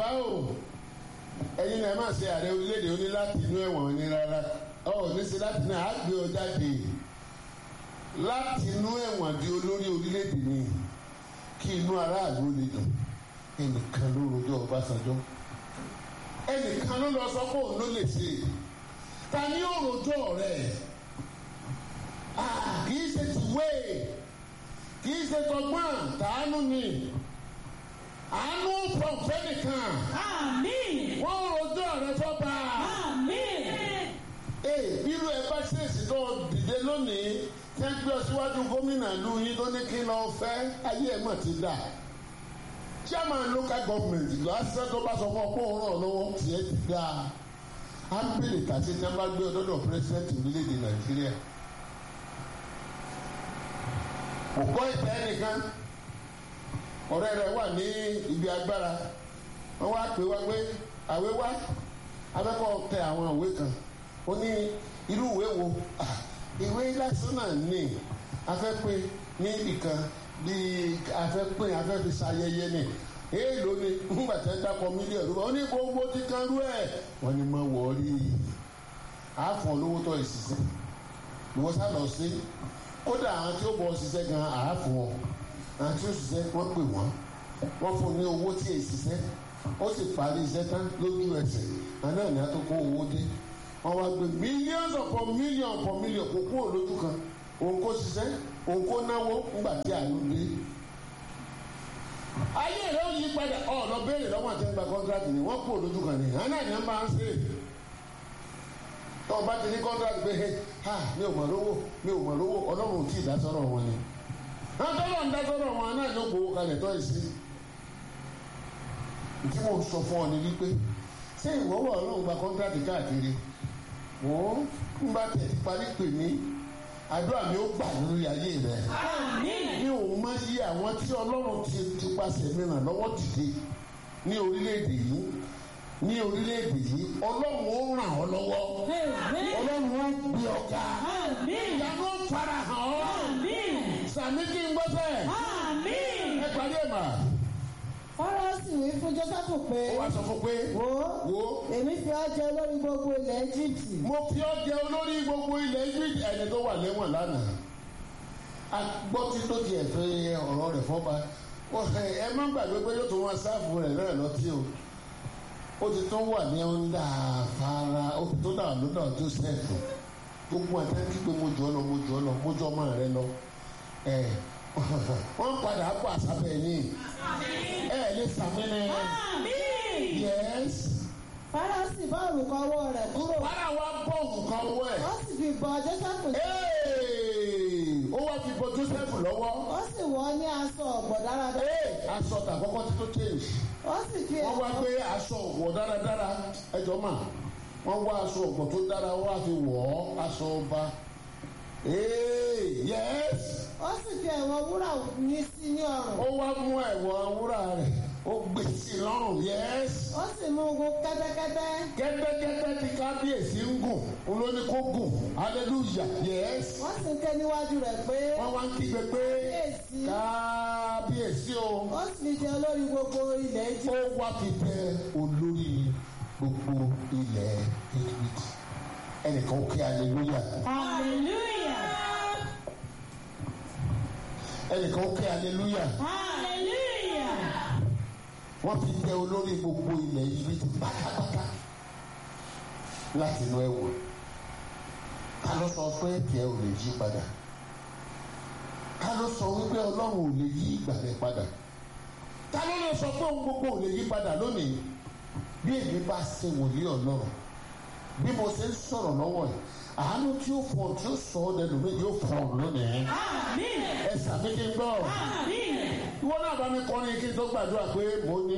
o ẹ̀yin náà máa ṣe ààrẹ orílẹ̀-èdè oní láti inú ẹ̀wọ̀n ní rárá ọ̀ ní ṣe láti náà á gbé ọ jáde láti inú ẹ̀wọ̀n di olórí orílẹ̀-èdè ni kí inú aráàlú lè dùn ẹnìkan ló rojọ́ Ọbásanjọ́ ẹnìkan ló lọ sọ pé òun ló lè ṣe ta ni ó rojọ́ rẹ̀ kì í ṣe tìwé kì í ṣe tọgbọ́n tàánú ni àánú pọ̀npẹ́ nìkan Àmín. wọ́n rojọ́ rẹ̀ fọ́ba Àmín. ee bírú ẹ bá ṣèṣì tó dìde lónìí tẹ́ ń gbé ọ síwájú gómìnà lu yín tó ní kí lọ́ọ́ fẹ́ ayé ẹ̀ mọ̀ ti dà chairman local government lásìkò tó bá sọ fún ọ pé òun ràn lọ́wọ́ tiẹ̀ ti dà á ń bèrè tàṣí tí wọ́n bá gbé ọdọ́dọ̀ president orílẹ̀-èdè nàìjíríà kò kọ́ ìtẹ́ nìkan ọ̀rẹ́ rẹ̀ wà ní ibi agbára wọ́n wá pè wá pé àwé wá abẹ́kọ̀ tẹ àwọn ìwé kan ó ní irú ìwé wo Ah, ìwé lásán náà ní afẹ́pẹ́ ní ibìkan bíi afẹ́pẹ́ afẹ́fi ṣayẹyẹ ni èèlò ni ńgbà tẹ́ dákọ̀ mílíọ̀nù ó ní gbogbo ti kan rú ẹ̀ wọ́n ní mọ̀ wọ́ọ́rí àáfọ̀n olówó tó ìṣiṣẹ́ ìwọ sá lọ sí kódà àwọn tí ó bọ̀ ṣiṣẹ́ gan àáfọ̀n wọn àwọn tí ó ṣiṣẹ́ wọ́n pè wọ́n wọ́n fún ní owó tí èyí ṣiṣẹ́ ó sì parí iṣẹ́ tán lójú ẹsẹ̀ àná ìní àtúkọ̀ owó dé wọ́n wá gbé millions upon million upon million kò kúrò lójú kan òun kò ṣiṣẹ́ òun kò náwó ńgbà tí àánú dé. ayé rẹ̀ ó yí padà ọ̀ lọ béèrè lọ́wọ́ àti ẹgbẹ́ kọ́ńtrátì ni wọ́n kúrò lójú kan ni àná ìní máa ń ṣe é tó o bá ti ní kọ́ńtrátì pé ha mi ò mọ̀ lówó mi ò mọ̀ lówó ọlọ́run ò tí ì dá sọ́rọ̀ wọn ni. wọ́n tọ́lọ̀ ń dá sọ́rọ̀ wọn náà ló gbowó kalẹ̀ tọ́ ìsí tí mo sọ fún ọ ni wípé ṣé ìwọ́wọ́ ọlọ́run gba kọ́ńtrátì káàkiri wọ́n ń bá tẹ̀ parí pè mí àdúrà mi ó gbà lórí ayé rẹ̀ Àmín. ní òun máa yí àwọn tí ọlọ́run ti ti pàṣẹ mìíràn lọ́wọ́ dìde ní orílẹ̀-èdè yìí ní orílẹ̀-èdè yìí ọlọ́run ó ràn ọ́ lọ́wọ́ Àmín. ọlọ́run ó gbé ọ̀gá Àmín. ìyanu ó fara hàn ọ́ Àmín. sàmì kí n gbọ́ sẹ́ẹ̀ Àmín. ẹ parí ẹ̀ mà fọ́nrán sì wí fún Jósẹ́fù pé ó wá sọ fún pé wò ó wo èmi fi ọ́ jẹ olórí gbogbo ilẹ̀ Íjíbítì mo fi ọ́ jẹ olórí gbogbo ilẹ̀ Egypt ẹni tó wà lẹ́wọ̀n lánàá agbọ́tí tó ti ẹ̀fẹ́ ọ̀rọ̀ rẹ̀ fọ́ba Ó, ẹ ẹ má gbàgbé pé yóò tún wọn sáàfù rẹ̀ náà lọ́tí o ó ti tún wà ní ọ̀ndà afárá ó ti tún dà lọ́dọ̀ Joseph gbogbo àtẹ́kí pé mo jù ọ́ lọ mo jù ọ́ lọ mo jù ọmọ rẹ lọ ẹ wọ́n padà kó àsábẹ̀ yín ẹ lè sàmì ní Àmín. yẹ́s fọ́nrán sì bá òrùka ọwọ́ rẹ̀ kúrò wàrà wa bọ̀ nǹkan wọ̀ ẹ̀. ó sì fi bọ́ Jósẹ́fù Hey! ó wá fi bọ Joseph lọ́wọ́. ó sì wọ̀ ọ́ ní aṣọ ọ̀gbọ̀ dáradára Hey! aṣọ tàkọ́kọ́ tí tó change. ó sì fi wọ́n wá ẹ̀wọ̀n gbé aṣọ ọ̀gbọ̀ dáradára ẹjọ́ mà wọ́n wá aṣọ ọ̀gbọ̀ tó dára wọ́n wá fi wọ̀ ọ́ aṣọ ọba. Hey! Yes! ó sì fi ẹ̀wọ̀n wúrà ní sí ní ọrùn ó wá mú ẹ̀wọ̀n wúrà rẹ̀ ó gbé sí i lọ́rùn. Yes! ó sì mú un gun kẹ́tẹ́kẹ́tẹ́ kẹ́tẹ́kẹ́tẹ́ tí kábíyèsí ń gùn olóní kó gùn hallelujah yes. wọ́n sì ń ké níwájú rẹ̀ pé wọ́n wá ń kígbe pé Kábíyèsí. kábíyèsí o. ó sì fi jẹ olórí gbogbo ilẹ̀ ó Íjíbítì wá fi tẹ olórí gbogbo ilẹ̀ Egypt ẹnìkan ó kí hallelujah Hallelujah. ẹnìkan ó kí hallelujah Hallelujah. wọ́n fi tẹ olórí gbogbo ilẹ̀ Egypt pátápátá láti inú ẹ̀wọ̀n ká ló sọ pé tiẹ̀ ò lè yí padà ká ló sọ wípé ọlọ́run ò lè yí ìgbà rẹ̀ padà ká ló lè sọ pé ohun gbogbo ò lè yí padà lónìí bí èmi bá ṣe wòlíì ọlọ́run bí mo ṣe ń sọ̀rọ̀ lọ́wọ́ yìí àánú tí ó fọ̀ tí ó sọ ọ́ dẹnu mi yóò fọ̀ lónìí Àmín. ẹ sàmì kí n gbọ́ Àmín. ìwọ náà bá mi kọrin kí n tó gbàdúrà pé mo ní